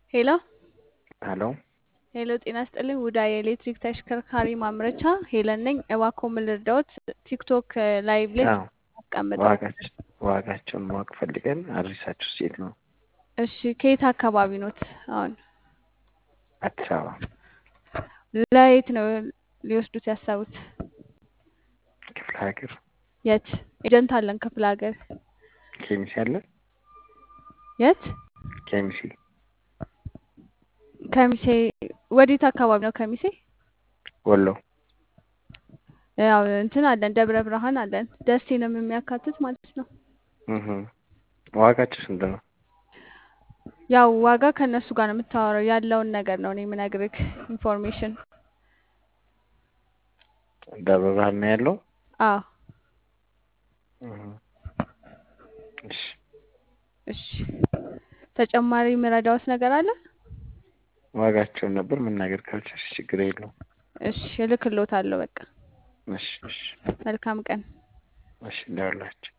ሄሎ ሄሎ ሄሎ፣ ጤና ይስጥልኝ። ውዳ የኤሌክትሪክ ተሽከርካሪ ማምረቻ ሄለን ነኝ። እባክዎ ምን ልርዳዎት? ቲክቶክ ላይቭ ላይ አዎ አስቀምጠው ነበር። ዋጋቸው ዋጋቸውን ማወቅ ፈልገን አድሬሳችሁ ሴት ነው እሺ፣ ከየት አካባቢ ኖት? አሁን አዲስ አበባ ለየት ነው ሊወስዱት ያሰቡት? ክፍለ ሀገር የት ኤጀንት አለን ክፍለ ሀገር? ኬሚሴ አለ የት? ኬሚሴ ከሚሴ ወዴት አካባቢ ነው ከሚሴ? ወሎ ያው እንትን አለን ደብረ ብርሃን አለን። ደሴንም የሚያካትት ማለት ነው። እህ ዋጋቸው ስንት ነው? ያው ዋጋ ከእነሱ ጋር ነው የምታወራው። ያለውን ነገር ነው እኔ የምነግርህ ኢንፎርሜሽን። ደብረ ብርሃን ነው ያለው። አዎ እህ እሺ እሺ። ተጨማሪ የምረዳዎት ነገር አለ? ዋጋቸውን ነበር መናገር ካልቻልሽ ችግር የለውም። እሺ እልክልዎታለሁ። በቃ እሺ እሺ መልካም ቀን። እሺ እንደውላችሁ